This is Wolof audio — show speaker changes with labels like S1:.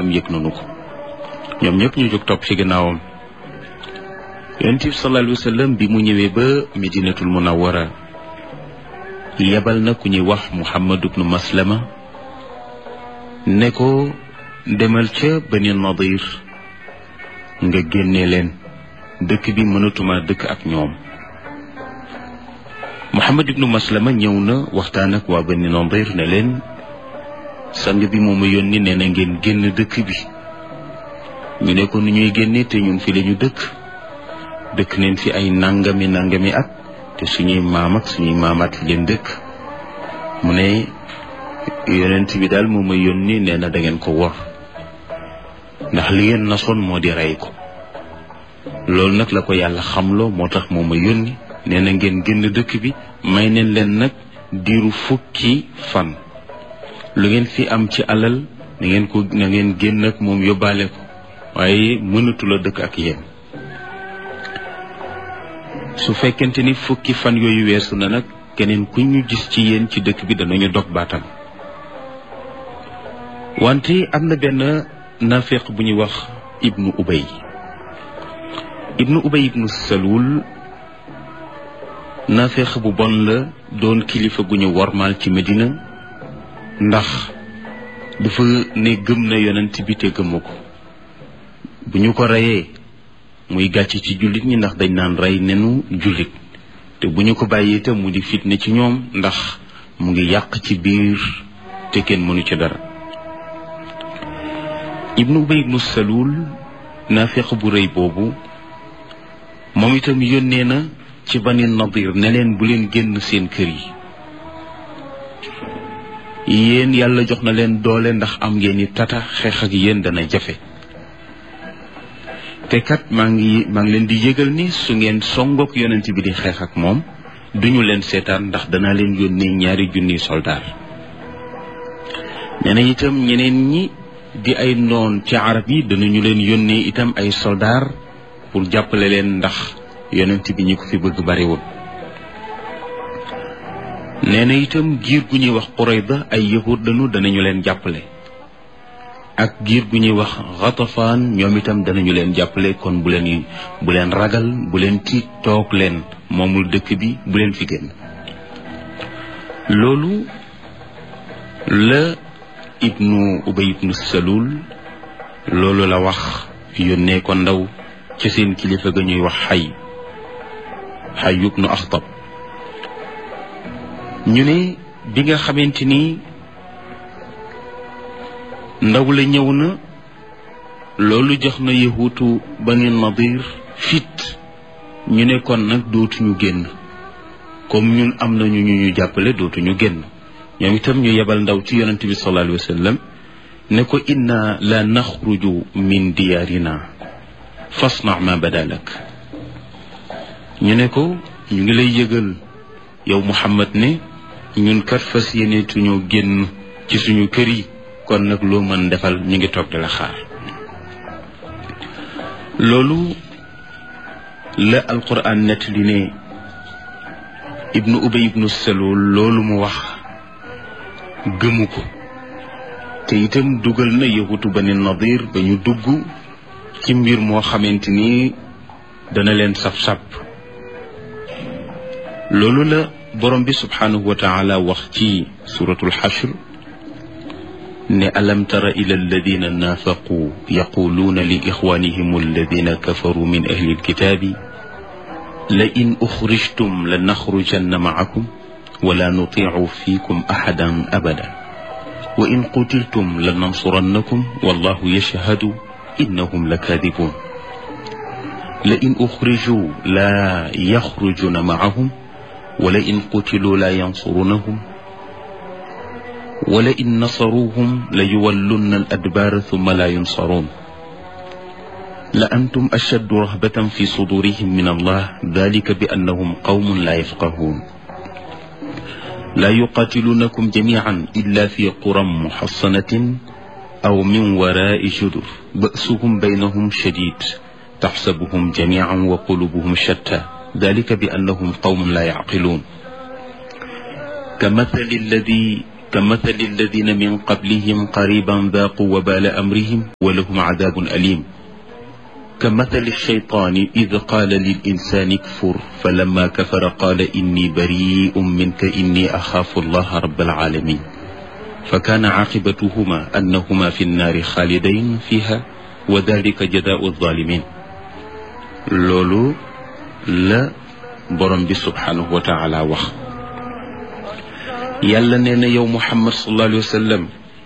S1: xam yëg nañu ko ñoom ñëpp ñu jóg topp ci gannaawam yonent bi sallallahu alayhi wa sallam bi mu ñëwee ba medinatul munawwara yebal na ku ñuy wax muhammad ibnu maslama ne ko demal ca bani nadir nga génne leen dëkk bi mënatuma dëkk ak ñoom muhammad ibnu maslama ñëw na waxtaan ak waa bani nadir ne leen sang bi moo ma yónni nee na ngeen génn dëkk bi ñu ne ko nu ñuy génne te ñun fi lañu dëkk dëkk neen fi ay nangami nangami at te suñuy maam ak suñuy maamaat fi leen dëkk mu ne yonent bi daal moo ma yónni nee na da ngeen ko wor ndax li ngeen nasoon moo di rey ko loolu nag la ko yàlla xamloo moo tax moo ma yónni nee na ngeen génn dëkk bi may neen leen nag diiru fukki fan lu ngeen fi am ci alal na ngeen ko na ngeen génn ak moom yóbbaale ko waaye mënatu la dëkk ak yéen su fekkente ni fukki fan yooyu weesu na nag keneen ku ñu gis ci yéen ci dëkk bi danañu dog baatam wante am na benn nafeq bu ñuy wax ibnu ubay ibnu ubay ibnu salul nafeq bu bon la doon kilifa gu ñu wormaal ci medina ndax dafa ne gëm na yonent bi te gëmu ko bu ñu ko reyee muy gàcc ci jullit ñi ndax dañ naan rey nenu jullit te bu ñu ko bàyyee itam mu di fitne ci ñoom ndax mu ngi yàq ci biir te kenn mënu ci dara ibnu ubay ibnu salul naafiq bu rëy boobu moom itam yónnee na ci bani nadir ne leen bu leen génn seen kër yi yéen yàlla jox na leen doole ndax am ngeen ni tata xeex ak yéen dana jafe te kat maa ngi maa ngi leen di yëgal ni su ngeen songook yonent bi di xeex ak moom duñu leen seetaan ndax danaa leen yónnee ñaari junniy soldaar nee na itam ñeneen ñi di ay noon ci arab yi danañu leen yónnee itam ay soldaar pour jàppale leen ndax yonent bi ñi ko fi bëgg bariwul nee na itam giir gu ñuy wax Qurayda ay yahud lañu danañu leen jàppale ak giir gu ñuy wax Ghatafaan ñoom itam danañu leen jàppale kon bu leen bu leen ragal bu leen tiit toog leen moomul dëkk bi bu leen fi génn loolu la ibnu ubay ibnu salul loolu la wax yónnee ko ndaw ci seen kilifa ga ñuy wax xay xay ibnu axtab ñu ne bi nga xamante ni ndaw la ñëw na loolu jox na yahuutu bani nadir fit ñu ne kon nag dootuñu génn comme ñun am nañu ñu ñu jàppale dootuñu génn ñoom itam ñu yebal ndaw ci yonent bi sallallahu alayhi wa sallam ne ko inna la naxruju min diyaarina fasna ma badalak ñu ne ko ñu ngi lay yëgal yow muhammad ne ñun kat fas yéeneetuñoo génn ci suñu kër yi kon nag loo mën defal ñu ngi toog di la xaar loolu la alquran nett li ne ibnu ubay ibnu salul loolu mu wax gëmu ko te itam dugal na yahutu bani nadir ba ñu dugg ci mbir moo xamante ni dana leen saf-sap loolu la borom bi subhanahu wa taala wax ci suratul xashr ne alam tara ila alladina naafaqu yaquluuna li ixwanihim alladina kafaru min ahli alkitaabi la in uxrijtum la naxrujanna macakum wala nutiicu fiikum axadan abada wa in qutiltum la nansurannakum wallahu yashhadu innahum la kaadibuun la in uxrijuu la yaxrujuna macahum wala in qutiluu la yansurunahum wala in nasaruuhum la yuwallunna al adbaara thumma la yunsaruun la antum ashaddu rahbatan fi sudurihim min allah dalika bi annahum qawmun la yafqahuun لا يقاتلونكم جميعا إلا في قرى محصنة أو من وراء جدر بأسهم بينهم شديد تحسبهم جميعا وقلوبهم شتى ذلك بأنهم قوم لا يعقلون كمثل الذي كمثل الذين من قبلهم قريبا ذاقوا وبال أمرهم ولهم عذاب أليم كمثل الشيطان إذ قال للإنسان اكفر فلما كفر قال إني بريء منك إني أخاف الله رب العالمين فكان عاقبتهما أنهما في النار خالدين فيها وذلك جزاء الظالمين لولو لا برم سبحانه وتعالى وخ yàlla nee na yow muhammad sallallahu alayhi wa sallam